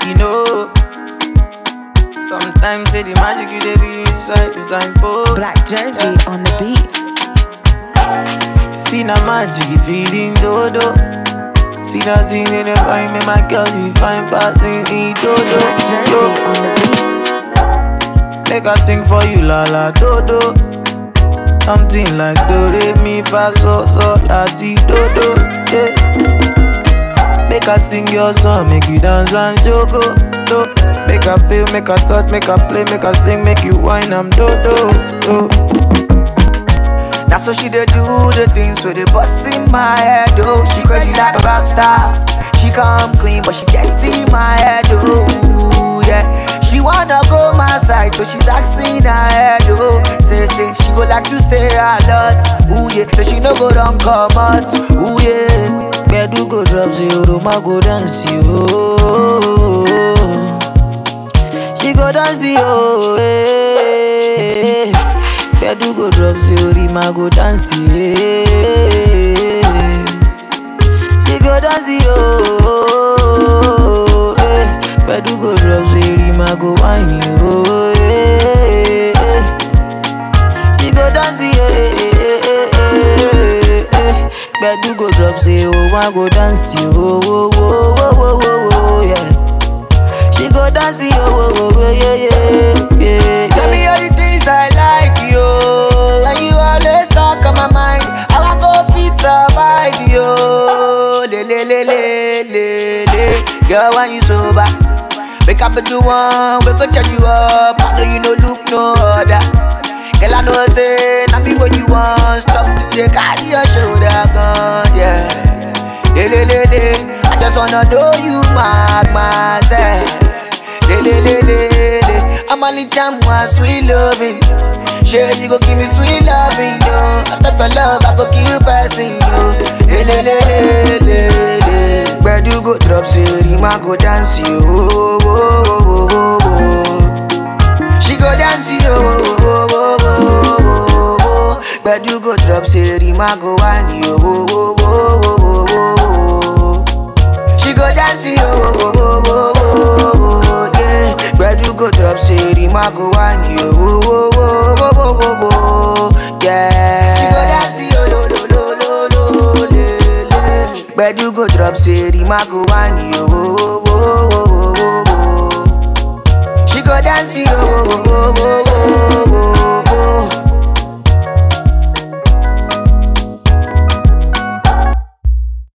you know. Sometimes say the magic you dey be inside the signpost. Black Jersey on the beat. See na magic you feeding dodo. See that scene in the find me my girl you find passing in dodo. Black Jersey Yo. on the beat. Make I sing for you la la dodo. Something like do re mi fa so so la ti dodo. Yeah. Make I sing your song, make you dance and jogo. Do. Make I feel, make I touch, make I play, make I sing, make you whine, I'm dodo. Do. That's what she dey do the things with the bust in my head, oh. She crazy like a rock star. She come clean, but she get in my head, oh. Yeah. She wanna go my side, so she's asking her head, oh. Say, say, she go like to stay a lot, ooh yeah. So she no go run come out, ooh yeah. Bedu go drop zero, ma go dance, yo. She go dance, yo, eh. Bedu go drop zero, ma go dance, yeah. She go dance, yo. Eh. Bedu go drop zero, ma go whine, yo. Eh. She go dance, yeah. Bedu go drop zero, ma go dance, yo. Oh, oh, oh, oh, oh, oh, yeah. She go dance, yo, oh, oh, oh, yeah, yeah, yeah. Tell me all the things I like, yo. And you always talk on my mind. How I go fit survive, yo. Le, le, le, le, le, le. Girl, when you sober, wake up and do one, we go turn you up. I know you no look no other. Girl, I know say, now me what you want. Stop to the carry your shoulder gun, yeah. Le, le, le, le. I just wanna know you mark myself. Le, le, le, le, le. I'm only time one sweet loving. Sure, you go give me sweet loving, yo. I thought for love, I go keep passing, yo. Le, le, le, le, le, le. Where do go drop, say, Rima go dance, yo. Oh, oh, oh, oh, oh, oh. She go dance, yo. Oh, oh, oh, oh, oh, oh. Where do go drop, say, Rima go whine, yo. Oh, oh, oh, oh, oh, oh, oh. She go dance, yo, oh, oh, oh, oh, oh, oh, yeah. Bedu go drop, say, Rima go whine, yo, oh, oh, oh, oh, oh, oh, oh, yeah. She go dance, yo, lo, lo, lo, lo, lo, le, le. Bedu go drop, say, Rima go whine, yo, oh, oh, oh, oh, oh, oh. She go dance, yo, oh, oh, oh, oh,